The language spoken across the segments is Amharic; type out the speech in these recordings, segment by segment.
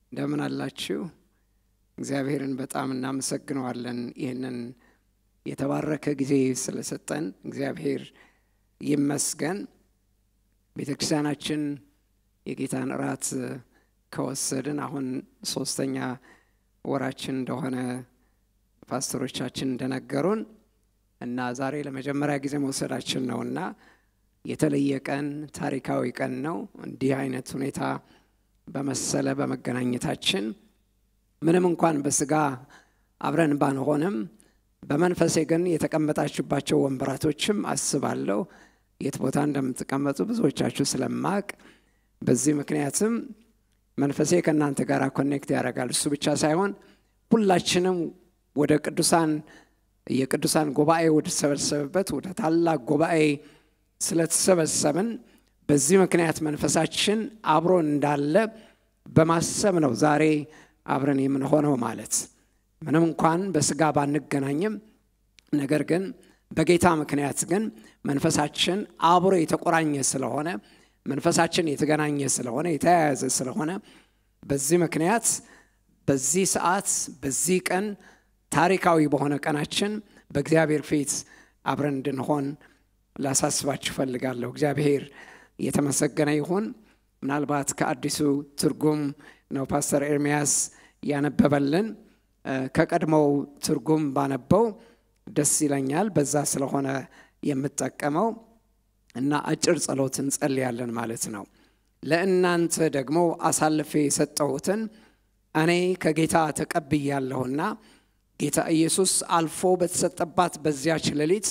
እንደምን አላችሁ? እግዚአብሔርን በጣም እናመሰግነዋለን። ይህንን የተባረከ ጊዜ ስለሰጠን እግዚአብሔር ይመስገን። ቤተ ክርስቲያናችን የጌታን እራት ከወሰድን አሁን ሶስተኛ ወራችን እንደሆነ ፓስተሮቻችን እንደነገሩን እና ዛሬ ለመጀመሪያ ጊዜ መውሰዳችን ነውና የተለየ ቀን ታሪካዊ ቀን ነው። እንዲህ አይነት ሁኔታ በመሰለ በመገናኘታችን ምንም እንኳን በስጋ አብረን ባንሆንም በመንፈሴ ግን የተቀመጣችሁባቸው ወንበራቶችም አስባለሁ የት ቦታ እንደምትቀመጡ ብዙዎቻችሁ ስለማቅ በዚህ ምክንያትም መንፈሴ ከእናንተ ጋር ኮኔክት ያደርጋል። እሱ ብቻ ሳይሆን ሁላችንም ወደ ቅዱሳን የቅዱሳን ጉባኤ ወደ ተሰበሰበበት ወደ ታላቅ ጉባኤ ስለተሰበሰብን በዚህ ምክንያት መንፈሳችን አብሮን እንዳለ በማሰብ ነው ዛሬ አብረን የምንሆነው ማለት ምንም እንኳን በስጋ ባንገናኝም፣ ነገር ግን በጌታ ምክንያት ግን መንፈሳችን አብሮ የተቆራኘ ስለሆነ መንፈሳችን የተገናኘ ስለሆነ የተያያዘ ስለሆነ በዚህ ምክንያት በዚህ ሰዓት በዚህ ቀን ታሪካዊ በሆነ ቀናችን በእግዚአብሔር ፊት አብረን እንድንሆን ላሳስባችሁ ፈልጋለሁ። እግዚአብሔር የተመሰገነ ይሁን። ምናልባት ከአዲሱ ትርጉም ነው ፓስተር ኤርሚያስ ያነበበልን። ከቀድሞው ትርጉም ባነበው ደስ ይለኛል። በዛ ስለሆነ የምጠቀመው እና አጭር ጸሎት እንጸልያለን ማለት ነው። ለእናንተ ደግሞ አሳልፌ የሰጠሁትን እኔ ከጌታ ተቀብያለሁና ጌታ ኢየሱስ አልፎ በተሰጠባት በዚያች ሌሊት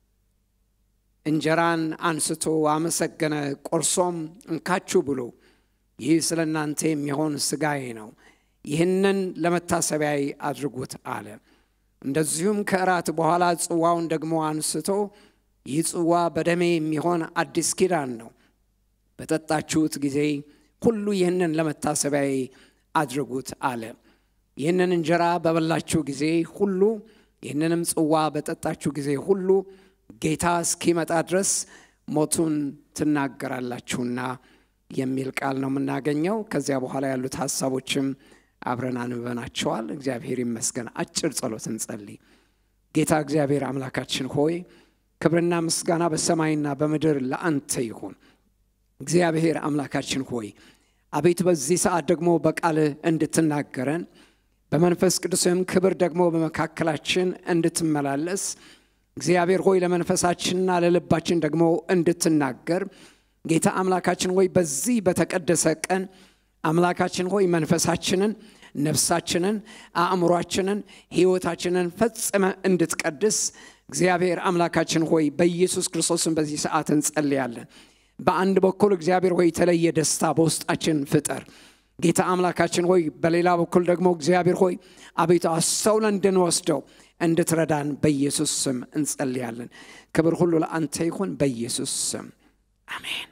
እንጀራን አንስቶ አመሰገነ፣ ቆርሶም እንካችሁ ብሎ ይህ ስለ እናንተ የሚሆን ሥጋዬ ነው፣ ይህንን ለመታሰቢያይ አድርጉት አለ። እንደዚሁም ከእራት በኋላ ጽዋውን ደግሞ አንስቶ ይህ ጽዋ በደሜ የሚሆን አዲስ ኪዳን ነው፣ በጠጣችሁት ጊዜ ሁሉ ይህንን ለመታሰቢያይ አድርጉት አለ። ይህንን እንጀራ በበላችሁ ጊዜ ሁሉ ይህንንም ጽዋ በጠጣችሁ ጊዜ ሁሉ ጌታ እስኪመጣ ድረስ ሞቱን ትናገራላችሁና የሚል ቃል ነው የምናገኘው። ከዚያ በኋላ ያሉት ሀሳቦችም አብረን አንበናቸዋል። እግዚአብሔር ይመስገን። አጭር ጸሎት እንጸልይ። ጌታ እግዚአብሔር አምላካችን ሆይ ክብርና ምስጋና በሰማይና በምድር ለአንተ ይሁን። እግዚአብሔር አምላካችን ሆይ አቤቱ በዚህ ሰዓት ደግሞ በቃልህ እንድትናገረን በመንፈስ ቅዱስም ክብር ደግሞ በመካከላችን እንድትመላለስ እግዚአብሔር ሆይ ለመንፈሳችንና ለልባችን ደግሞ እንድትናገር ጌታ አምላካችን ሆይ በዚህ በተቀደሰ ቀን አምላካችን ሆይ መንፈሳችንን፣ ነፍሳችንን፣ አእምሯችንን፣ ሕይወታችንን ፈጽመ እንድትቀድስ እግዚአብሔር አምላካችን ሆይ በኢየሱስ ክርስቶስን በዚህ ሰዓት እንጸልያለን። በአንድ በኩል እግዚአብሔር ሆይ የተለየ ደስታ በውስጣችን ፍጠር ጌታ አምላካችን ሆይ፣ በሌላ በኩል ደግሞ እግዚአብሔር ሆይ አቤቱ አስተውለን እንድንወስደው እንድትረዳን በኢየሱስ ስም እንጸልያለን። ክብር ሁሉ ለአንተ ይሁን፣ በኢየሱስ ስም አሜን።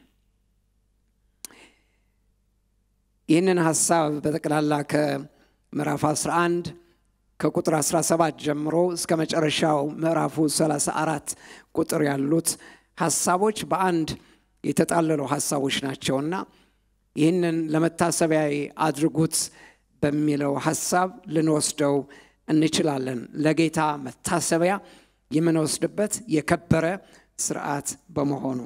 ይህንን ሀሳብ በጠቅላላ ከምዕራፍ 11 ከቁጥር 17 ጀምሮ እስከ መጨረሻው ምዕራፉ 34 ቁጥር ያሉት ሀሳቦች በአንድ የተጣለሉ ሀሳቦች ናቸውና ይህንን ለመታሰቢያ አድርጉት በሚለው ሀሳብ ልንወስደው እንችላለን። ለጌታ መታሰቢያ የምንወስድበት የከበረ ስርዓት በመሆኑ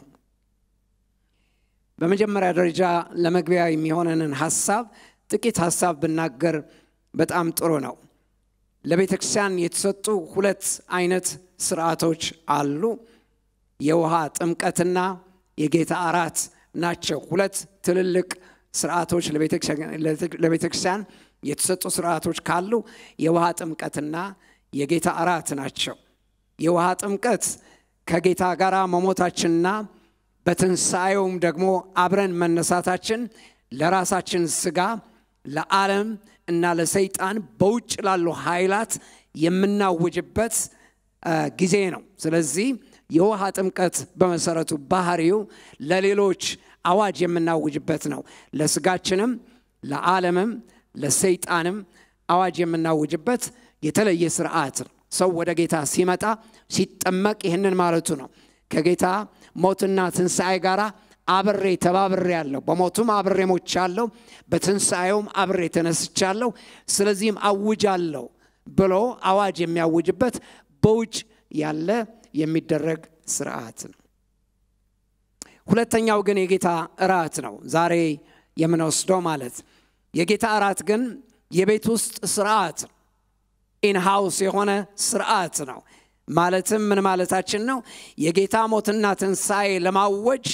በመጀመሪያ ደረጃ ለመግቢያ የሚሆነንን ሀሳብ ጥቂት ሀሳብ ብናገር በጣም ጥሩ ነው። ለቤተ ክርስቲያን የተሰጡ ሁለት አይነት ስርዓቶች አሉ። የውሃ ጥምቀትና የጌታ እራት ናቸው። ሁለት ትልልቅ ስርዓቶች ለቤተ ክርስቲያን የተሰጡ ስርዓቶች ካሉ የውሃ ጥምቀትና የጌታ እራት ናቸው። የውሃ ጥምቀት ከጌታ ጋር መሞታችንና በትንሣኤውም ደግሞ አብረን መነሳታችን ለራሳችን ስጋ ለዓለም እና ለሰይጣን በውጭ ላሉ ኃይላት የምናውጅበት ጊዜ ነው። ስለዚህ የውሃ ጥምቀት በመሰረቱ ባህሪው ለሌሎች አዋጅ የምናውጅበት ነው። ለስጋችንም፣ ለዓለምም፣ ለሰይጣንም አዋጅ የምናውጅበት የተለየ ስርዓት ነው። ሰው ወደ ጌታ ሲመጣ ሲጠመቅ ይህንን ማለቱ ነው። ከጌታ ሞትና ትንሣኤ ጋር አብሬ ተባብሬ ያለሁ፣ በሞቱም አብሬ ሞቻለሁ፣ በትንሣኤውም አብሬ ተነስቻለሁ፣ ስለዚህም አውጃለሁ ብሎ አዋጅ የሚያውጅበት በውጭ ያለ የሚደረግ ስርዓት ነው። ሁለተኛው ግን የጌታ እራት ነው፣ ዛሬ የምንወስደው ማለት የጌታ እራት ግን የቤት ውስጥ ስርዓት ነው። ኢንሃውስ የሆነ ስርዓት ነው። ማለትም ምን ማለታችን ነው? የጌታ ሞትና ትንሣኤ ለማወጅ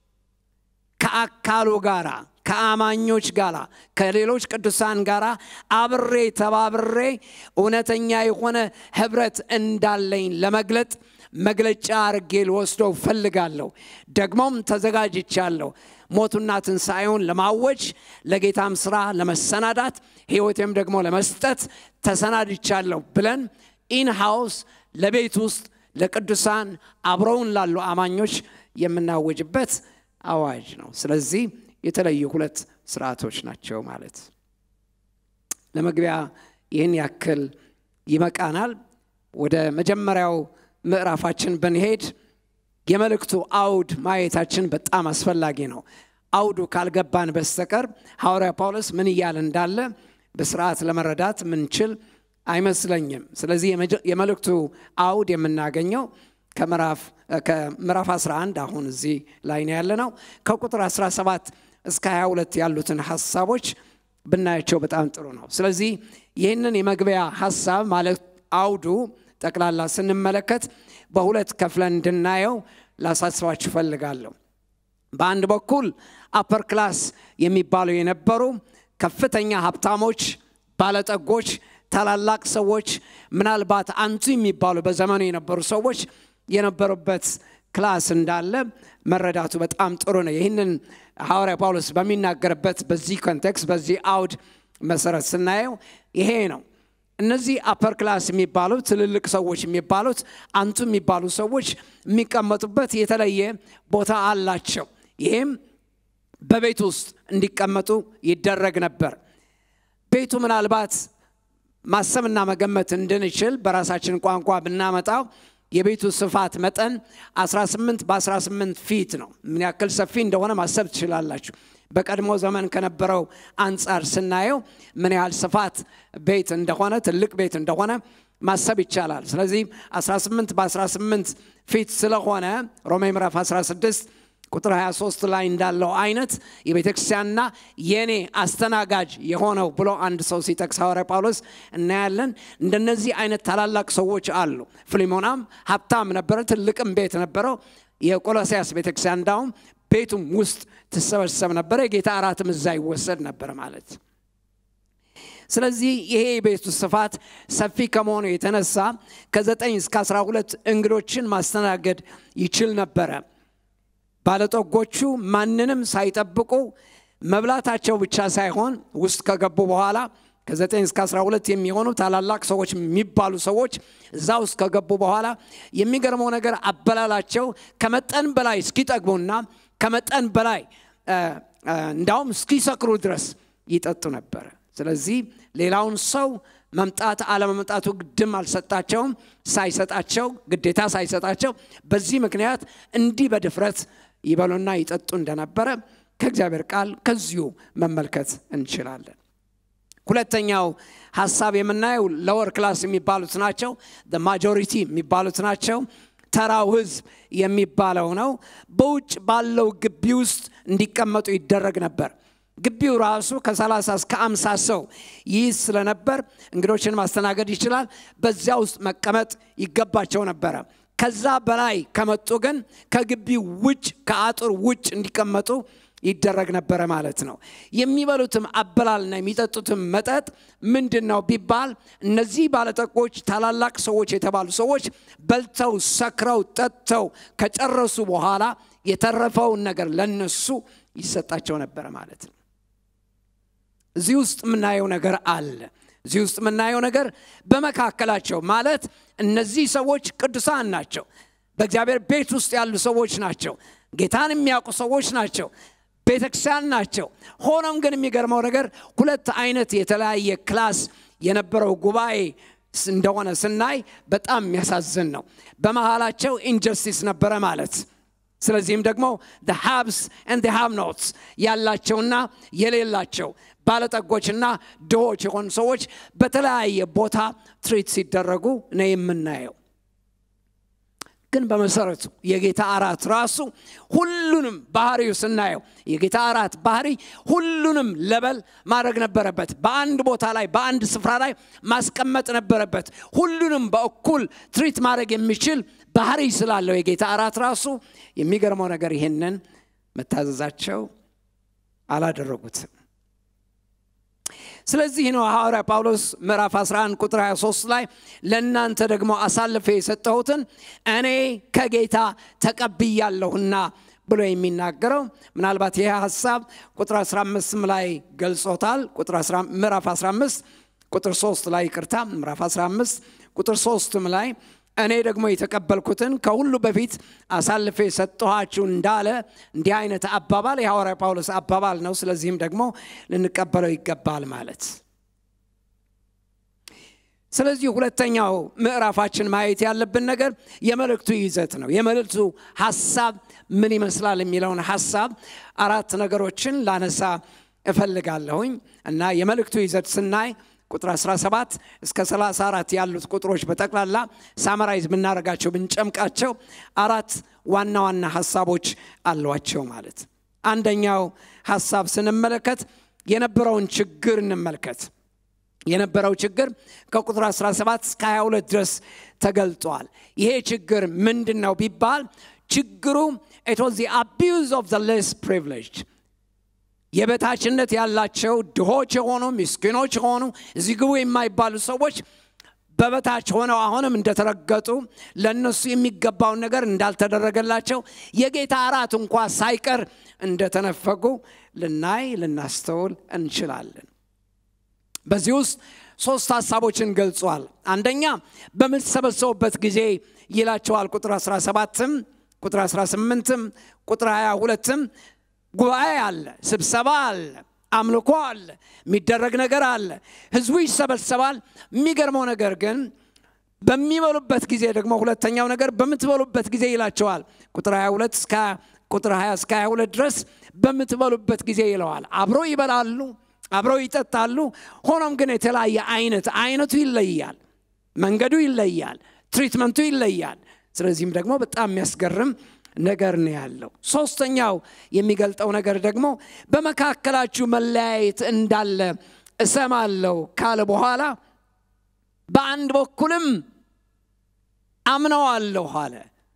ከአካሉ ጋራ ከአማኞች ጋር ከሌሎች ቅዱሳን ጋር አብሬ ተባብሬ እውነተኛ የሆነ ህብረት እንዳለኝ ለመግለጥ መግለጫ አርጌ ልወስደው ፈልጋለሁ። ደግሞም ተዘጋጅቻለሁ። ሞቱና ትንሣኤውን ለማወጅ ለጌታም ስራ ለመሰናዳት ሕይወቴም ደግሞ ለመስጠት ተሰናድቻለሁ ብለን ኢንሃውስ ለቤት ውስጥ ለቅዱሳን አብረውን ላሉ አማኞች የምናወጅበት አዋጅ ነው። ስለዚህ የተለዩ ሁለት ስርዓቶች ናቸው ማለት ለመግቢያ ይህን ያክል ይበቃናል። ወደ መጀመሪያው ምዕራፋችን ብንሄድ የመልእክቱ አውድ ማየታችን በጣም አስፈላጊ ነው። አውዱ ካልገባን በስተቀር ሐዋርያ ጳውሎስ ምን እያለ እንዳለ በስርዓት ለመረዳት ምንችል አይመስለኝም። ስለዚህ የመልእክቱ አውድ የምናገኘው ከምዕራፍ 11 አሁን እዚህ ላይ ነው ያለ ነው። ከቁጥር 17 እስከ 22 ያሉትን ሀሳቦች ብናያቸው በጣም ጥሩ ነው። ስለዚህ ይህንን የመግቢያ ሀሳብ ማለት አውዱ ጠቅላላ ስንመለከት በሁለት ከፍለን እንድናየው ላሳስባችሁ እፈልጋለሁ። በአንድ በኩል አፐር ክላስ የሚባሉ የነበሩ ከፍተኛ ሀብታሞች፣ ባለጠጎች፣ ታላላቅ ሰዎች ምናልባት አንቱ የሚባሉ በዘመኑ የነበሩ ሰዎች የነበሩበት ክላስ እንዳለ መረዳቱ በጣም ጥሩ ነው። ይህንን ሐዋርያ ጳውሎስ በሚናገርበት በዚህ ኮንቴክስት በዚህ አውድ መሰረት ስናየው ይሄ ነው። እነዚህ አፐር ክላስ የሚባሉት ትልልቅ ሰዎች የሚባሉት አንቱ የሚባሉ ሰዎች የሚቀመጡበት የተለየ ቦታ አላቸው። ይሄም በቤት ውስጥ እንዲቀመጡ ይደረግ ነበር። ቤቱ ምናልባት ማሰብና መገመት እንድንችል በራሳችን ቋንቋ ብናመጣው የቤቱ ስፋት መጠን 18 በ18 ፊት ነው። ምን ያክል ሰፊ እንደሆነ ማሰብ ትችላላችሁ። በቀድሞ ዘመን ከነበረው አንጻር ስናየው ምን ያህል ስፋት ቤት እንደሆነ ትልቅ ቤት እንደሆነ ማሰብ ይቻላል። ስለዚህ 18 በ18 ፊት ስለሆነ ሮሜ ምዕራፍ 16 ቁጥር 23 ላይ እንዳለው አይነት የቤተ ክርስቲያንና የኔ አስተናጋጅ የሆነው ብሎ አንድ ሰው ሲጠቅስ ሐዋርያ ጳውሎስ እናያለን። እንደነዚህ አይነት ታላላቅ ሰዎች አሉ። ፊሊሞናም ሀብታም ነበረ፣ ትልቅም ቤት ነበረው። የቆሎሲያስ ቤተ ክርስቲያን እንዳውም ቤቱም ውስጥ ትሰበሰብ ነበረ። የጌታ እራትም እዛ ይወሰድ ነበር ማለት ስለዚህ ይሄ የቤቱ ስፋት ሰፊ ከመሆኑ የተነሳ ከ9 እስከ 12 እንግዶችን ማስተናገድ ይችል ነበረ። ባለጠጎቹ ማንንም ሳይጠብቁ መብላታቸው ብቻ ሳይሆን ውስጥ ከገቡ በኋላ ከ9 እስከ 12 የሚሆኑ ታላላቅ ሰዎች የሚባሉ ሰዎች እዛ ውስጥ ከገቡ በኋላ የሚገርመው ነገር አበላላቸው ከመጠን በላይ እስኪጠግቡና ከመጠን በላይ እንዳውም እስኪሰክሩ ድረስ ይጠጡ ነበረ። ስለዚህ ሌላውን ሰው መምጣት አለመምጣቱ ግድም አልሰጣቸውም። ሳይሰጣቸው ግዴታ ሳይሰጣቸው በዚህ ምክንያት እንዲህ በድፍረት ይበሉና ይጠጡ እንደነበረ ከእግዚአብሔር ቃል ከዚሁ መመልከት እንችላለን። ሁለተኛው ሀሳብ የምናየው ለወር ክላስ የሚባሉት ናቸው። ማጆሪቲ የሚባሉት ናቸው። ተራው ህዝብ የሚባለው ነው። በውጭ ባለው ግቢ ውስጥ እንዲቀመጡ ይደረግ ነበር። ግቢው ራሱ ከ30 እስከ 50 ሰው ይይዝ ስለነበር እንግዶችን ማስተናገድ ይችላል። በዚያ ውስጥ መቀመጥ ይገባቸው ነበረ። ከዛ በላይ ከመጡ ግን ከግቢው ውጭ ከአጥር ውጭ እንዲቀመጡ ይደረግ ነበረ ማለት ነው። የሚበሉትም አበላልና የሚጠጡትም መጠጥ ምንድን ነው ቢባል እነዚህ ባለጠጎች ታላላቅ ሰዎች የተባሉ ሰዎች በልተው ሰክረው ጠጥተው ከጨረሱ በኋላ የተረፈውን ነገር ለነሱ ይሰጣቸው ነበረ ማለት ነው። እዚህ ውስጥ የምናየው ነገር አለ። እዚህ ውስጥ የምናየው ነገር በመካከላቸው ማለት እነዚህ ሰዎች ቅዱሳን ናቸው። በእግዚአብሔር ቤት ውስጥ ያሉ ሰዎች ናቸው። ጌታን የሚያውቁ ሰዎች ናቸው። ቤተ ክርስቲያን ናቸው። ሆኖም ግን የሚገርመው ነገር ሁለት አይነት የተለያየ ክላስ የነበረው ጉባኤ እንደሆነ ስናይ በጣም የሚያሳዝን ነው። በመሃላቸው ኢንጀስቲስ ነበረ ማለት ስለዚህም ደግሞ ሃብስ ኤንድ ሃቭ ኖትስ ያላቸውና የሌላቸው ባለጠጎችና ድሆች የሆኑ ሰዎች በተለያየ ቦታ ትሪት ሲደረጉ ነው የምናየው። ግን በመሰረቱ የጌታ እራት ራሱ ሁሉንም ባህሪው ስናየው የጌታ እራት ባህሪ ሁሉንም ለበል ማድረግ ነበረበት። በአንድ ቦታ ላይ በአንድ ስፍራ ላይ ማስቀመጥ ነበረበት። ሁሉንም በእኩል ትሪት ማድረግ የሚችል ባህሪ ስላለው የጌታ እራት ራሱ የሚገርመው ነገር ይሄንን መታዘዛቸው አላደረጉትም። ስለዚህ ነው ሐዋርያ ጳውሎስ ምዕራፍ 11 ቁጥር 23 ላይ ለእናንተ ደግሞ አሳልፌ የሰጠሁትን እኔ ከጌታ ተቀብያለሁና ብሎ የሚናገረው ምናልባት ይህ ሀሳብ ቁጥር 15 ላይ ገልጾታል። ምዕራፍ 15 ቁጥር 3 ላይ ይቅርታ፣ ምዕራፍ 15 ቁጥር 3 ላይ እኔ ደግሞ የተቀበልኩትን ከሁሉ በፊት አሳልፌ ሰጠኋችሁ እንዳለ እንዲህ አይነት አባባል የሐዋርያ ጳውሎስ አባባል ነው። ስለዚህም ደግሞ ልንቀበለው ይገባል ማለት። ስለዚህ ሁለተኛው ምዕራፋችን ማየት ያለብን ነገር የመልእክቱ ይዘት ነው። የመልእክቱ ሀሳብ ምን ይመስላል የሚለውን ሀሳብ አራት ነገሮችን ላነሳ እፈልጋለሁኝ እና የመልእክቱ ይዘት ስናይ ቁጥር 17 እስከ 34 ያሉት ቁጥሮች በጠቅላላ ሳመራይዝ ብናደርጋቸው ብንጨምቃቸው አራት ዋና ዋና ሀሳቦች አሏቸው ማለት። አንደኛው ሀሳብ ስንመለከት የነበረውን ችግር እንመልከት። የነበረው ችግር ከቁጥር 17 እስከ 22 ድረስ ተገልጧል። ይሄ ችግር ምንድን ነው ቢባል ችግሩ ኢት ዋዝ ዘ አቢዩዝ ኦፍ ዘ ሌስ ፕሪቪሌጅድ የበታችነት ያላቸው ድሆች የሆኑ ምስኪኖች የሆኑ እዚህ ግቡ የማይባሉ ሰዎች በበታች ሆነው አሁንም እንደተረገጡ ለእነሱ የሚገባውን ነገር እንዳልተደረገላቸው የጌታ እራት እንኳ ሳይቀር እንደተነፈጉ ልናይ ልናስተውል እንችላለን። በዚህ ውስጥ ሶስት ሀሳቦችን ገልጿል። አንደኛ በምትሰበሰቡበት ጊዜ ይላቸዋል። ቁጥር 17ም ቁጥር 18ም ቁጥር 22ም ጉባኤ አለ፣ ስብሰባ አለ፣ አምልኮ አለ፣ የሚደረግ ነገር አለ፣ ህዝቡ ይሰበሰባል። የሚገርመው ነገር ግን በሚበሉበት ጊዜ ደግሞ ሁለተኛው ነገር በምትበሉበት ጊዜ ይላቸዋል። ቁጥር 22 እስከ ቁጥር 20 እስከ 22 ድረስ በምትበሉበት ጊዜ ይለዋል። አብረው ይበላሉ፣ አብረው ይጠጣሉ። ሆኖም ግን የተለያየ አይነት አይነቱ ይለያል፣ መንገዱ ይለያል፣ ትሪትመንቱ ይለያል። ስለዚህም ደግሞ በጣም የሚያስገርም ነገር ነው ያለው። ሶስተኛው የሚገልጠው ነገር ደግሞ በመካከላችሁ መለያየት እንዳለ እሰማለሁ ካለ በኋላ በአንድ በኩልም አምነዋለሁ አለ።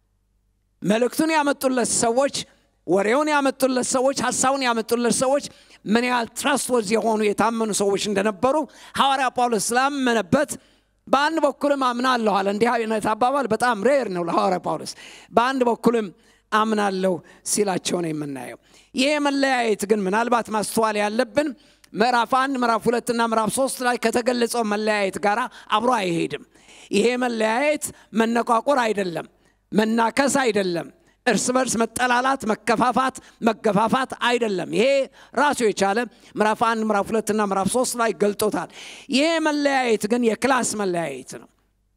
መልእክቱን ያመጡለት ሰዎች፣ ወሬውን ያመጡለት ሰዎች፣ ሀሳቡን ያመጡለት ሰዎች ምን ያህል ትረስትወርዝ የሆኑ የታመኑ ሰዎች እንደነበሩ ሐዋርያ ጳውሎስ ስላመነበት በአንድ በኩልም አምናለሁ አለ። እንዲህ አይነት አባባል በጣም ሬር ነው ለሐዋርያ ጳውሎስ። በአንድ በኩልም አምናለሁ ሲላቸው ነው የምናየው። ይሄ መለያየት ግን ምናልባት ማስተዋል ያለብን ምዕራፍ አንድ ምዕራፍ ሁለትና ምዕራፍ ሶስት ላይ ከተገለጸው መለያየት ጋር አብሮ አይሄድም። ይሄ መለያየት መነቋቆር አይደለም፣ መናከስ አይደለም፣ እርስ በርስ መጠላላት፣ መከፋፋት፣ መገፋፋት አይደለም። ይሄ ራሱ የቻለ ምዕራፍ አንድ ምዕራፍ ሁለትና ምዕራፍ ሶስት ላይ ገልጦታል። ይሄ መለያየት ግን የክላስ መለያየት ነው፣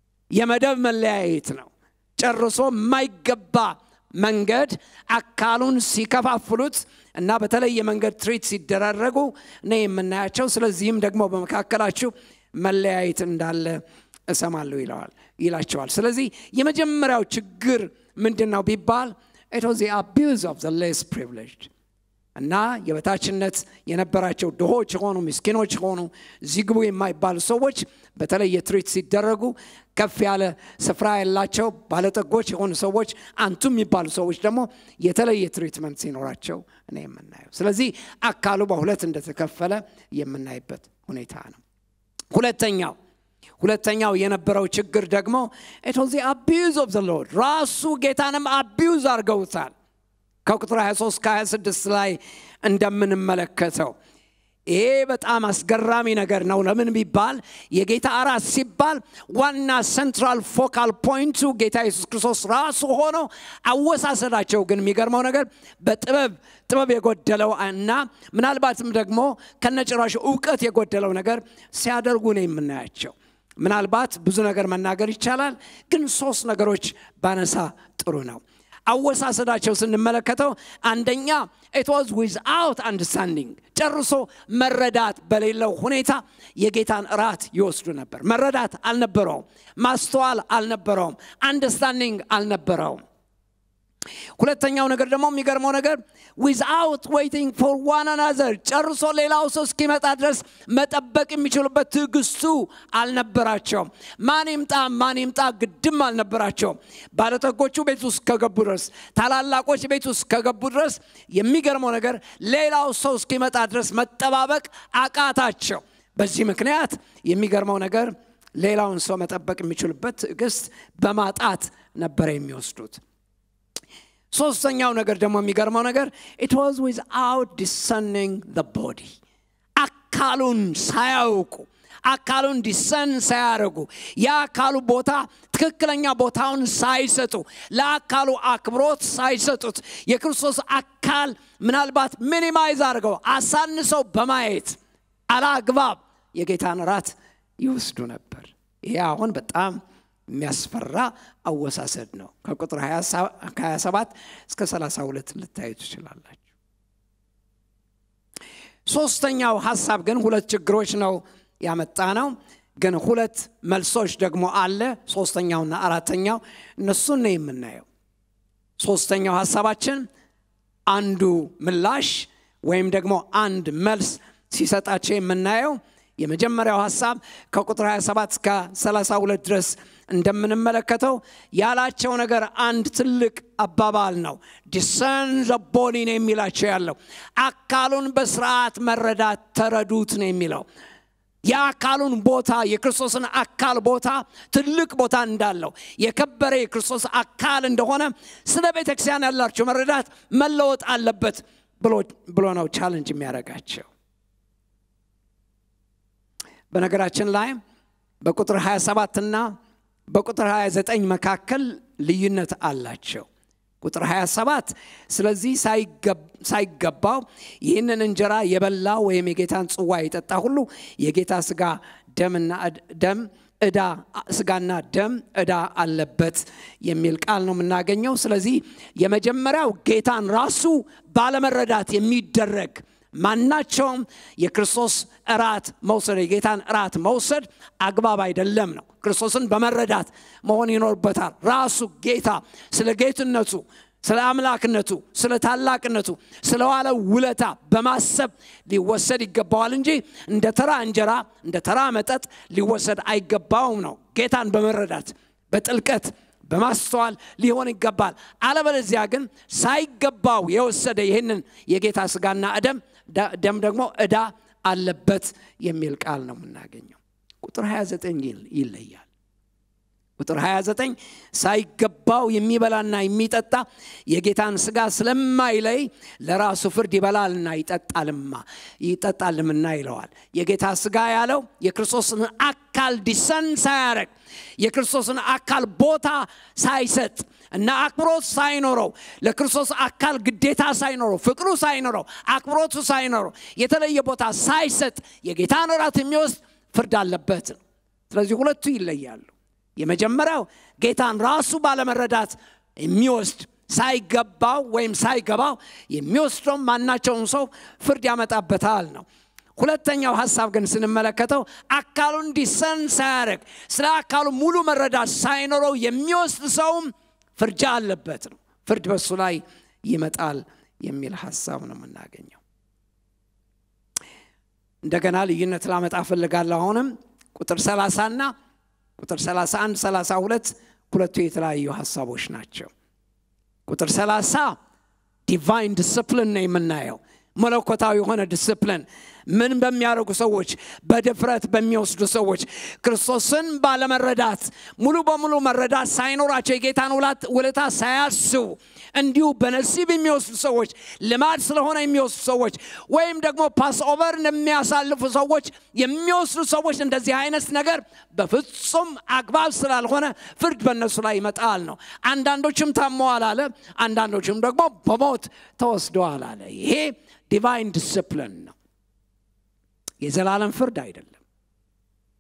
የመደብ መለያየት ነው። ጨርሶ የማይገባ መንገድ አካሉን ሲከፋፍሉት እና በተለየ መንገድ ትሪት ሲደራረጉ ነው የምናያቸው። ስለዚህም ደግሞ በመካከላችሁ መለያየት እንዳለ እሰማለሁ ይለዋል ይላቸዋል። ስለዚህ የመጀመሪያው ችግር ምንድን ነው ቢባል ኢት ዋዝ ዘ አቢዩዝ ኦፍ ዘ ሌስ ፕሪቪሌጅድ እና የበታችነት የነበራቸው ድሆች የሆኑ ምስኪኖች የሆኑ እዚህ ግቡ የማይባሉ ሰዎች በተለየ ትሪት ሲደረጉ ከፍ ያለ ስፍራ ያላቸው ባለጠጎች የሆኑ ሰዎች አንቱ የሚባሉ ሰዎች ደግሞ የተለየ ትሪትመንት ሲኖራቸው እኔ የምናየው። ስለዚህ አካሉ በሁለት እንደተከፈለ የምናይበት ሁኔታ ነው። ሁለተኛው ሁለተኛው የነበረው ችግር ደግሞ ኢት ዋዝ ዘ አቢዩዝ ኦፍ ዘ ሎርድ ራሱ ጌታንም አቢዩዝ አድርገውታል። ከቁጥር 23 ከ26 ላይ እንደምንመለከተው ይሄ በጣም አስገራሚ ነገር ነው። ለምን ቢባል የጌታ እራት ሲባል ዋና ሴንትራል ፎካል ፖይንቱ ጌታ ኢየሱስ ክርስቶስ ራሱ ሆኖ አወሳሰዳቸው ግን የሚገርመው ነገር በጥበብ ጥበብ የጎደለው እና ምናልባትም ደግሞ ከነጭራሹ እውቀት የጎደለው ነገር ሲያደርጉ ነው የምናያቸው። ምናልባት ብዙ ነገር መናገር ይቻላል፣ ግን ሶስት ነገሮች ባነሳ ጥሩ ነው። አወሳሰዳቸው ስንመለከተው አንደኛ ኢት ዋዝ ዊዝአውት አንደርስታንዲንግ ጨርሶ መረዳት በሌለው ሁኔታ የጌታን እራት ይወስዱ ነበር። መረዳት አልነበረውም። ማስተዋል አልነበረውም። አንደርስታንዲንግ አልነበረውም። ሁለተኛው ነገር ደግሞ የሚገርመው ነገር ዊዝአውት ዌይቲንግ ፎር ዋን አናዘር ጨርሶ ሌላው ሰው እስኪመጣ ድረስ መጠበቅ የሚችሉበት ትዕግስቱ አልነበራቸውም። ማን ይምጣ ማን ይምጣ ግድም አልነበራቸውም። ባለጠጎቹ ቤት ውስጥ ከገቡ ድረስ፣ ታላላቆች ቤት ውስጥ ከገቡ ድረስ የሚገርመው ነገር ሌላው ሰው እስኪመጣ ድረስ መጠባበቅ አቃታቸው። በዚህ ምክንያት የሚገርመው ነገር ሌላውን ሰው መጠበቅ የሚችሉበት ትዕግስት በማጣት ነበረ የሚወስዱት። ሶስተኛው ነገር ደግሞ የሚገርመው ነገር ኢት ዋዝ ዊዝአውት ዲሰኒንግ ዘ ቦዲ አካሉን ሳያውቁ አካሉን ዲሰን ሳያደርጉ የአካሉ ቦታ ትክክለኛ ቦታውን ሳይሰጡ ለአካሉ አክብሮት ሳይሰጡት የክርስቶስ አካል ምናልባት ሚኒማይዝ አድርገው አሳንሰው በማየት አላግባብ የጌታን ራት ይወስዱ ነበር። ይሄ አሁን በጣም የሚያስፈራ አወሳሰድ ነው። ከቁጥር 27 እስከ 32 ልታዩ ትችላላችሁ። ሶስተኛው ሀሳብ ግን ሁለት ችግሮች ነው ያመጣ ነው። ግን ሁለት መልሶች ደግሞ አለ። ሶስተኛውና አራተኛው እነሱን ነው የምናየው። ሶስተኛው ሀሳባችን አንዱ ምላሽ ወይም ደግሞ አንድ መልስ ሲሰጣቸው የምናየው የመጀመሪያው ሀሳብ ከቁጥር 27 እስከ 32 ድረስ እንደምንመለከተው ያላቸው ነገር አንድ ትልቅ አባባል ነው። ዲሰን ዘቦዲ ነው የሚላቸው ያለው አካሉን በስርዓት መረዳት ተረዱት ነው የሚለው የአካሉን ቦታ የክርስቶስን አካል ቦታ ትልቅ ቦታ እንዳለው የከበረ የክርስቶስ አካል እንደሆነ ስለ ቤተ ክርስቲያን ያላቸው መረዳት መለወጥ አለበት ብሎ ነው ቻለንጅ የሚያደርጋቸው። በነገራችን ላይ በቁጥር 27 እና በቁጥር 29 መካከል ልዩነት አላቸው። ቁጥር 27 ስለዚህ ሳይገባው ይህንን እንጀራ የበላ ወይም የጌታን ጽዋ የጠጣ ሁሉ የጌታ ስጋ ደምና ደም እዳ ስጋና ደም እዳ አለበት የሚል ቃል ነው የምናገኘው። ስለዚህ የመጀመሪያው ጌታን ራሱ ባለመረዳት የሚደረግ ማናቸውም የክርስቶስ እራት መውሰድ የጌታን እራት መውሰድ አግባብ አይደለም ነው። ክርስቶስን በመረዳት መሆን ይኖርበታል። ራሱ ጌታ ስለ ጌትነቱ፣ ስለ አምላክነቱ፣ ስለ ታላቅነቱ፣ ስለ ዋለው ውለታ በማሰብ ሊወሰድ ይገባዋል እንጂ እንደ ተራ እንጀራ፣ እንደ ተራ መጠጥ ሊወሰድ አይገባውም ነው። ጌታን በመረዳት በጥልቀት በማስተዋል ሊሆን ይገባል። አለበለዚያ ግን ሳይገባው የወሰደ ይህንን የጌታ ስጋና ደም ደም ደግሞ ዕዳ አለበት የሚል ቃል ነው የምናገኘው። ቁጥር 29 ይለያል። ቁጥር 29 ሳይገባው የሚበላና የሚጠጣ የጌታን ስጋ ስለማይለይ ለራሱ ፍርድ ይበላልና ይጠጣልማ ይጠጣልምና ይለዋል። የጌታ ስጋ ያለው የክርስቶስን አካል ዲሰን ሳያረግ የክርስቶስን አካል ቦታ ሳይሰጥ እና አክብሮት ሳይኖረው ለክርስቶስ አካል ግዴታ ሳይኖረው ፍቅሩ ሳይኖረው አክብሮቱ ሳይኖረው የተለየ ቦታ ሳይሰጥ የጌታን እራት የሚወስድ ፍርድ አለበት ነው። ስለዚህ ሁለቱ ይለያሉ። የመጀመሪያው ጌታን ራሱ ባለመረዳት የሚወስድ ሳይገባው ወይም ሳይገባው የሚወስደው ማናቸውን ሰው ፍርድ ያመጣበታል ነው። ሁለተኛው ሀሳብ ግን ስንመለከተው አካሉን ዲሰን ሳያደርግ ስለ አካሉ ሙሉ መረዳት ሳይኖረው የሚወስድ ሰውም ፍርጃ አለበት ነው። ፍርድ በሱ ላይ ይመጣል የሚል ሀሳብ ነው የምናገኘው። እንደገና ልዩነት ላመጣ ፈልጋለሁ። አሁንም ቁጥር 30 እና ቁጥር 31 32 ሁለቱ የተለያዩ ሀሳቦች ናቸው። ቁጥር 30 ዲቫይን ዲስፕሊን ነው የምናየው መለኮታዊ የሆነ ዲስፕሊን ምን በሚያደርጉ ሰዎች በድፍረት በሚወስዱ ሰዎች ክርስቶስን ባለመረዳት ሙሉ በሙሉ መረዳት ሳይኖራቸው የጌታን ውለታ ሳያስቡ እንዲሁ በነሲብ የሚወስዱ ሰዎች ልማድ ስለሆነ የሚወስዱ ሰዎች ወይም ደግሞ ፓስ ኦቨር የሚያሳልፉ ሰዎች የሚወስዱ ሰዎች እንደዚህ አይነት ነገር በፍጹም አግባብ ስላልሆነ ፍርድ በእነሱ ላይ ይመጣል ነው። አንዳንዶችም ታመዋል አለ፣ አንዳንዶችም ደግሞ በሞት ተወስደዋል አለ። ይሄ ዲቫይን ዲስፕሊን ነው። የዘላለም ፍርድ አይደለም።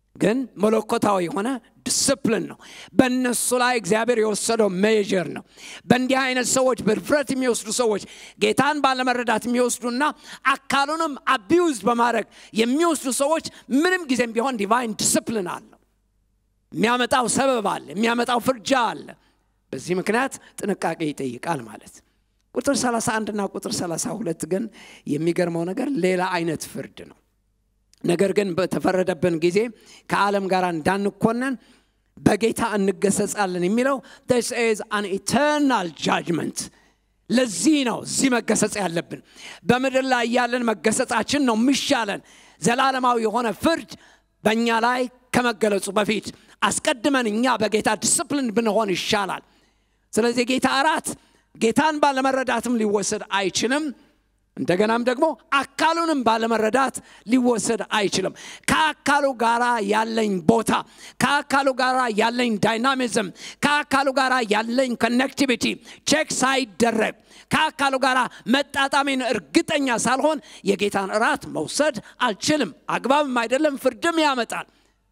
ግን መለኮታዊ የሆነ ዲስፕሊን ነው። በእነሱ ላይ እግዚአብሔር የወሰደው ሜጀር ነው። በእንዲህ አይነት ሰዎች በድፍረት የሚወስዱ ሰዎች ጌታን ባለመረዳት የሚወስዱና አካሉንም አቢውዝ በማድረግ የሚወስዱ ሰዎች ምንም ጊዜም ቢሆን ዲቫይን ዲስፕሊን አለው። የሚያመጣው ሰበብ አለ፣ የሚያመጣው ፍርጃ አለ። በዚህ ምክንያት ጥንቃቄ ይጠይቃል ማለት ቁጥር 31 እና ቁጥር 32 ግን የሚገርመው ነገር ሌላ አይነት ፍርድ ነው። ነገር ግን በተፈረደብን ጊዜ ከዓለም ጋር እንዳንኮነን በጌታ እንገሰጻለን የሚለው this is an eternal judgment ለዚህ ነው እዚህ መገሰጽ ያለብን በምድር ላይ ያለን መገሰጻችን ነው የሚሻለን ዘላለማዊ የሆነ ፍርድ በእኛ ላይ ከመገለጹ በፊት አስቀድመን እኛ በጌታ ዲስፕሊን ብንሆን ይሻላል ስለዚህ የጌታ እራት ጌታን ባለመረዳትም ሊወሰድ አይችልም እንደገናም ደግሞ አካሉንም ባለመረዳት ሊወሰድ አይችልም ከአካሉ ጋር ያለኝ ቦታ ከአካሉ ጋር ያለኝ ዳይናሚዝም ከአካሉ ጋር ያለኝ ኮኔክቲቪቲ ቼክ ሳይደረግ ከአካሉ ጋር መጣጣሜን እርግጠኛ ሳልሆን የጌታን እራት መውሰድ አልችልም አግባብም አይደለም ፍርድም ያመጣል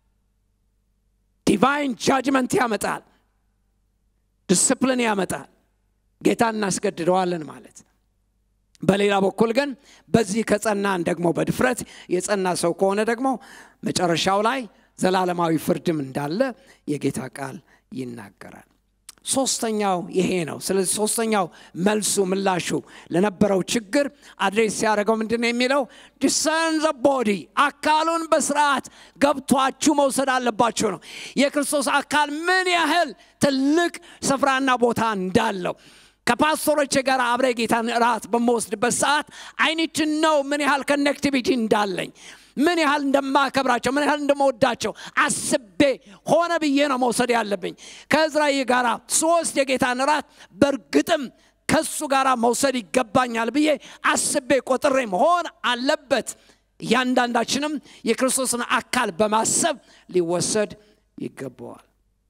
ዲቫይን ጃጅመንት ያመጣል ዲስፕሊን ያመጣል ጌታ እናስገድደዋለን ማለት በሌላ በኩል ግን በዚህ ከጸናን ደግሞ በድፍረት የጸና ሰው ከሆነ ደግሞ መጨረሻው ላይ ዘላለማዊ ፍርድም እንዳለ የጌታ ቃል ይናገራል ሶስተኛው ይሄ ነው ስለዚህ ሶስተኛው መልሱ ምላሹ ለነበረው ችግር አድሬስ ሲያደርገው ምንድን ነው የሚለው ዲሰርን ዘ ቦዲ አካሉን በስርዓት ገብቷችሁ መውሰድ አለባችሁ ነው የክርስቶስ አካል ምን ያህል ትልቅ ስፍራና ቦታ እንዳለው ከፓስቶሮች ጋር አብረ ጌታን ራት በመወስድበት ሰዓት አይኒት ነው ምን ያህል ኮኔክቲቪቲ እንዳለኝ ምን ያህል እንደማከብራቸው ምን ያህል እንደመወዳቸው አስቤ ሆነ ብዬ ነው መውሰድ ያለብኝ ከእዝራኤል ጋር ሶስት የጌታን ራት በእርግጥም ከሱ ጋር መውሰድ ይገባኛል ብዬ አስቤ ቆጥሬ መሆን አለበት እያንዳንዳችንም የክርስቶስን አካል በማሰብ ሊወሰድ ይገባዋል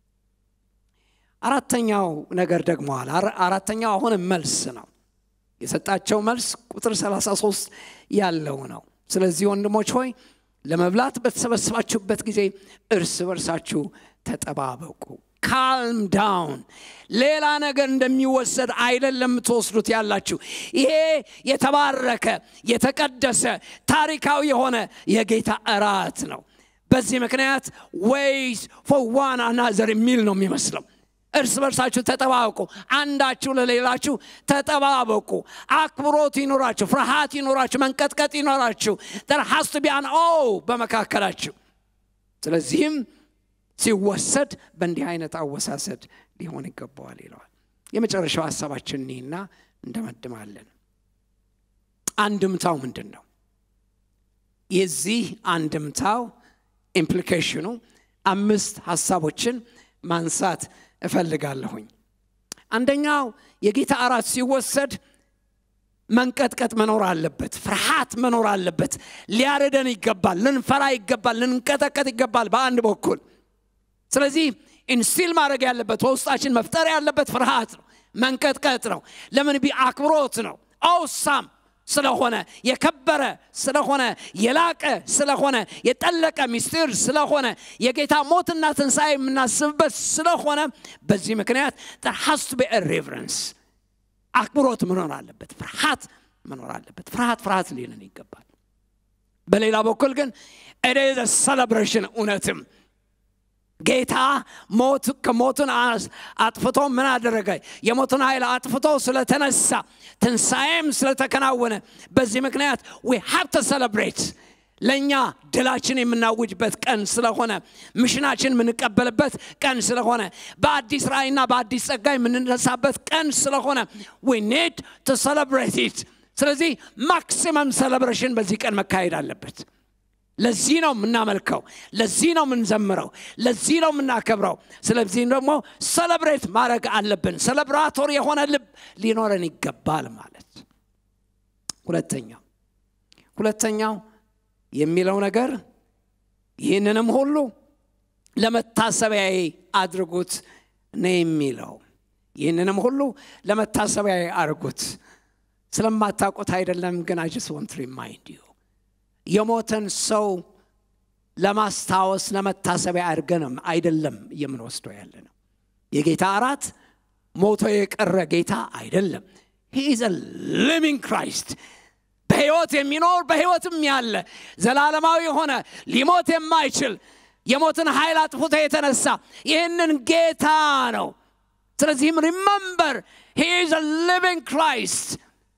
አራተኛው ነገር ደግሞ አለ አራተኛው አሁንም መልስ ነው የሰጣቸው መልስ ቁጥር 33 ያለው ነው ስለዚህ ወንድሞች ሆይ ለመብላት በተሰበሰባችሁበት ጊዜ እርስ በርሳችሁ ተጠባበቁ ካልም ዳውን ሌላ ነገር እንደሚወሰድ አይደለም የምትወስዱት ያላችሁ ይሄ የተባረከ የተቀደሰ ታሪካዊ የሆነ የጌታ እራት ነው በዚህ ምክንያት ወይስ ፎር ዋን አናዘር የሚል ነው የሚመስለው እርስ በርሳችሁ ተጠባበቁ አንዳችሁ ለሌላችሁ ተጠባበቁ አክብሮት ይኖራችሁ ፍርሃት ይኖራችሁ መንቀጥቀጥ ይኖራችሁ ተር ሀስቱ ቢያን ኦ በመካከላችሁ ስለዚህም ሲወሰድ በእንዲህ አይነት አወሳሰድ ሊሆን ይገባዋል ይለዋል የመጨረሻው ሀሳባችን እኒህና እንደመድማለን አንድምታው ምንድን ነው የዚህ አንድምታው ኢምፕሊኬሽኑ አምስት ሀሳቦችን ማንሳት እፈልጋለሁኝ አንደኛው የጌታ እራት ሲወሰድ መንቀጥቀጥ መኖር አለበት ፍርሃት መኖር አለበት ሊያረደን ይገባል ልንፈራ ይገባል ልንቀጠቀጥ ይገባል በአንድ በኩል ስለዚህ ኢንስቲል ማድረግ ያለበት በውስጣችን መፍጠር ያለበት ፍርሃት ነው መንቀጥቀጥ ነው ለምን ቢ አክብሮት ነው አውሳም ስለሆነ የከበረ ስለሆነ የላቀ ስለሆነ የጠለቀ ሚስጢር ስለሆነ የጌታ ሞትና ትንሣኤ የምናስብበት ስለሆነ በዚህ ምክንያት ሀስቱ ቢ ሬቨረንስ አክብሮት መኖር አለበት ፍርሃት መኖር አለበት ፍርሃት ፍርሃት ሊንን ይገባል በሌላ በኩል ግን ኤዴዘ ሰለብሬሽን እውነትም ጌታ ሞት ከሞትን አጥፍቶ ምን አደረገ የሞትን ኃይል አጥፍቶ ስለተነሳ ትንሣኤም ስለተከናወነ በዚህ ምክንያት ዊ ሃብ ተ ሰለብሬት ለእኛ ድላችን የምናውጅበት ቀን ስለሆነ ምሽናችን የምንቀበልበት ቀን ስለሆነ በአዲስ ራእይና በአዲስ ጸጋ የምንነሳበት ቀን ስለሆነ ዊ ኔድ ቱ ሰለብሬት ኢት ስለዚህ ማክሲመም ሰለብሬሽን በዚህ ቀን መካሄድ አለበት ለዚህ ነው የምናመልከው ለዚህ ነው የምንዘምረው ለዚህ ነው የምናከብረው ስለዚህም ደግሞ ሰለብሬት ማድረግ አለብን ሰለብራቶር የሆነ ልብ ሊኖረን ይገባል ማለት ሁለተኛው ሁለተኛው የሚለው ነገር ይህንንም ሁሉ ለመታሰቢያዬ አድርጉት ነው የሚለው ይህንንም ሁሉ ለመታሰቢያዬ አድርጉት ስለማታውቁት አይደለም ግን አይ ጀስት ወንት ሪማይንድ ዩ የሞተን ሰው ለማስታወስ ለመታሰቢያ አድርገንም አይደለም የምንወስደው ያለ ነው። የጌታ እራት ሞቶ የቀረ ጌታ አይደለም። ሂዝ ሊቪንግ ክራይስት በሕይወት የሚኖር በሕይወትም ያለ ዘላለማዊ የሆነ ሊሞት የማይችል የሞትን ኃይል አጥፍቶ የተነሳ ይህንን ጌታ ነው። ስለዚህም ሪመምበር ሂዝ ሊቪንግ ክራይስት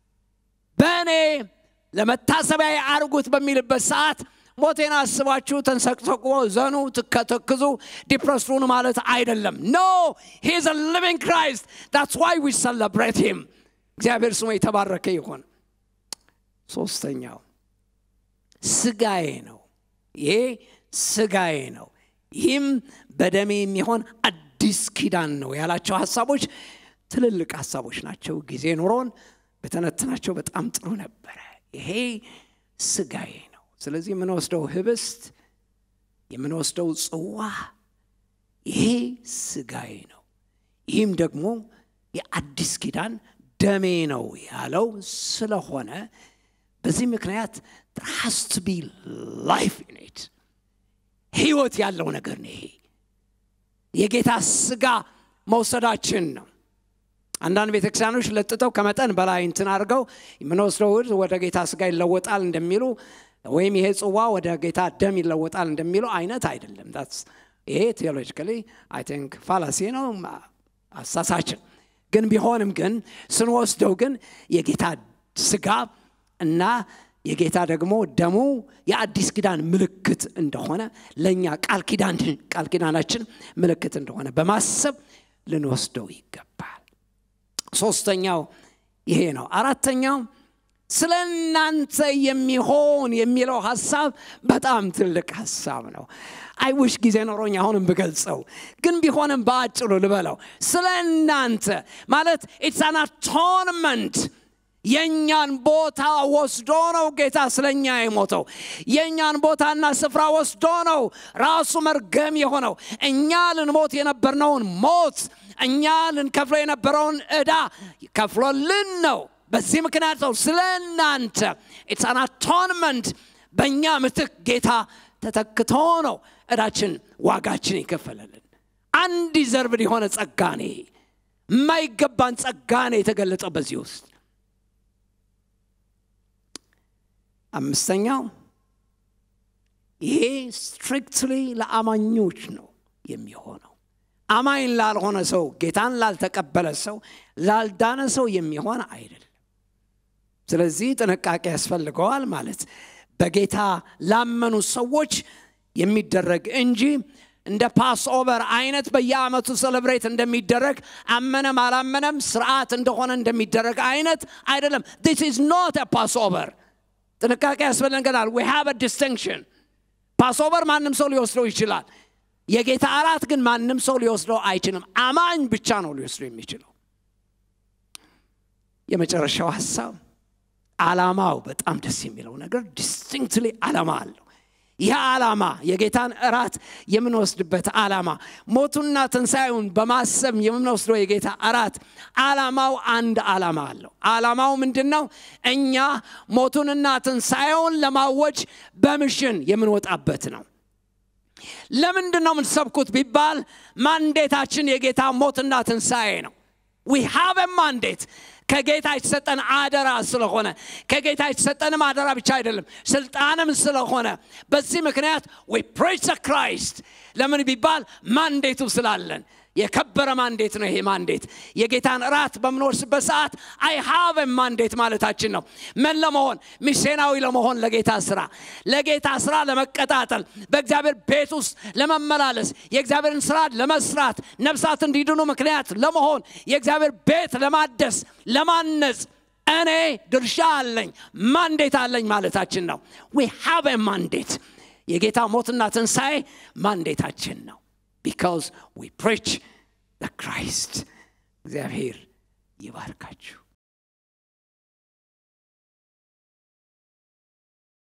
በእኔ ለመታሰቢያ አርጉት በሚልበት ሰዓት ሞቴን አስባችሁ ተንሰቅሰቁ፣ ዘኑ፣ ትከተክዙ፣ ዲፕረስሩን ማለት አይደለም። ኖ ሂዝ ሊቪንግ ክራይስት ዳትስ ዋይ ዊ ሰለብሬት ሂም። እግዚአብሔር ስሙ የተባረከ ይሆን። ሶስተኛው ስጋዬ ነው። ይሄ ስጋዬ ነው። ይህም በደሜ የሚሆን አዲስ ኪዳን ነው ያላቸው ሀሳቦች ትልልቅ ሀሳቦች ናቸው። ጊዜ ኑሮን በተነትናቸው በጣም ጥሩ ነበረ። ይሄ ስጋዬ ነው። ስለዚህ የምንወስደው ህብስት፣ የምንወስደው ጽዋ ይሄ ስጋዬ ነው። ይህም ደግሞ የአዲስ ኪዳን ደሜ ነው ያለው ስለሆነ በዚህ ምክንያት ሃስ ቱ ቢ ላይፍ ኢን ኢት ህይወት ያለው ነገር ነው። ይሄ የጌታ ስጋ መውሰዳችን ነው። አንዳንድ ቤተክርስቲያኖች ለጥጠው ከመጠን በላይ እንትን አድርገው የምንወስደው እህል ወደ ጌታ ስጋ ይለወጣል እንደሚሉ ወይም ይሄ ጽዋ ወደ ጌታ ደም ይለወጣል እንደሚሉ አይነት አይደለም። ይሄ ቴዎሎጂካሊ አይ ቲንክ ፋላሲ ነው፣ አሳሳችን ግን ቢሆንም ግን ስንወስደው ግን የጌታ ስጋ እና የጌታ ደግሞ ደሙ የአዲስ ኪዳን ምልክት እንደሆነ ለእኛ ቃል ኪዳን ቃል ኪዳናችን ምልክት እንደሆነ በማሰብ ልንወስደው ይገባል። ሶስተኛው ይሄ ነው። አራተኛው ስለ እናንተ የሚሆን የሚለው ሀሳብ በጣም ትልቅ ሀሳብ ነው። አይውሽ ጊዜ ኖሮኝ አሁንም ብገልጸው፣ ግን ቢሆንም በአጭሩ ልበለው። ስለ እናንተ ማለት ኢትስ አን አቶንመንት የእኛን ቦታ ወስዶ ነው ጌታ ስለኛ የሞተው። የእኛን ቦታና ስፍራ ወስዶ ነው ራሱ መርገም የሆነው። እኛ ልንሞት የነበርነውን ሞት፣ እኛ ልንከፍለው የነበረውን ዕዳ ከፍሎልን ነው። በዚህ ምክንያት ነው ስለ እናንተ ኢትስ አን አቶንመንት በእኛ ምትክ ጌታ ተተክቶ ነው ዕዳችን ዋጋችን የከፈለልን። አንድ ዘርብን የሆነ ጸጋኔ የማይገባን ጸጋኔ የተገለጠው በዚህ ውስጥ አምስተኛው ይሄ ስትሪክትሊ ለአማኞች ነው የሚሆነው። አማኝ ላልሆነ ሰው፣ ጌታን ላልተቀበለ ሰው፣ ላልዳነ ሰው የሚሆን አይደለም። ስለዚህ ጥንቃቄ ያስፈልገዋል ማለት በጌታ ላመኑ ሰዎች የሚደረግ እንጂ እንደ ፓስ ኦቨር አይነት በየአመቱ ሴሌብሬት እንደሚደረግ አመነም አላመነም ስርዓት እንደሆነ እንደሚደረግ አይነት አይደለም። ዲስ ኢዝ ኖት ፓስ ኦቨር። ጥንቃቄ ያስፈልገናል። ዊ ሃቭ ዲስቲንክሽን። ፓስኦቨር ማንም ሰው ሊወስደው ይችላል። የጌታ እራት ግን ማንም ሰው ሊወስደው አይችልም። አማኝ ብቻ ነው ሊወስደው የሚችለው። የመጨረሻው ሀሳብ ዓላማው በጣም ደስ የሚለው ነገር ዲስቲንክትሊ ዓላማ አለው። ይህ ዓላማ የጌታን እራት የምንወስድበት ዓላማ ሞቱና ትንሣኤውን በማሰብ የምንወስደው የጌታ እራት ዓላማው አንድ ዓላማ አለው። ዓላማው ምንድን ነው? እኛ ሞቱንና ትንሣኤውን ለማወጅ በምሽን የምንወጣበት ነው። ለምንድን ነው የምንሰብኩት ቢባል ማንዴታችን የጌታ ሞትና ትንሣኤ ነው። ዊ ሃቭ ማንዴት ከጌታ የተሰጠን አደራ ስለሆነ ከጌታ የተሰጠንም አደራ ብቻ አይደለም ስልጣንም ስለሆነ በዚህ ምክንያት ዊ ፕሬች ክራይስት ለምን ቢባል ማንዴቱ ስላለን የከበረ ማንዴት ነው ይሄ ማንዴት የጌታን እራት በምንወርስበት ሰዓት አይ ሃቭ ማንዴት ማለታችን ነው ምን ለመሆን ሚስዮናዊ ለመሆን ለጌታ ስራ ለጌታ ስራ ለመቀጣጠል በእግዚአብሔር ቤት ውስጥ ለመመላለስ የእግዚአብሔርን ስራ ለመስራት ነፍሳት እንዲድኑ ምክንያት ለመሆን የእግዚአብሔር ቤት ለማደስ ለማነጽ እኔ ድርሻ አለኝ ማንዴት አለኝ ማለታችን ነው ዊ ሃቭ ማንዴት የጌታ ሞትና ትንሣኤ ማንዴታችን ነው ቢካዝ ዊ ፕሬች ለክራይስት እግዚአብሔር ይባርካችሁ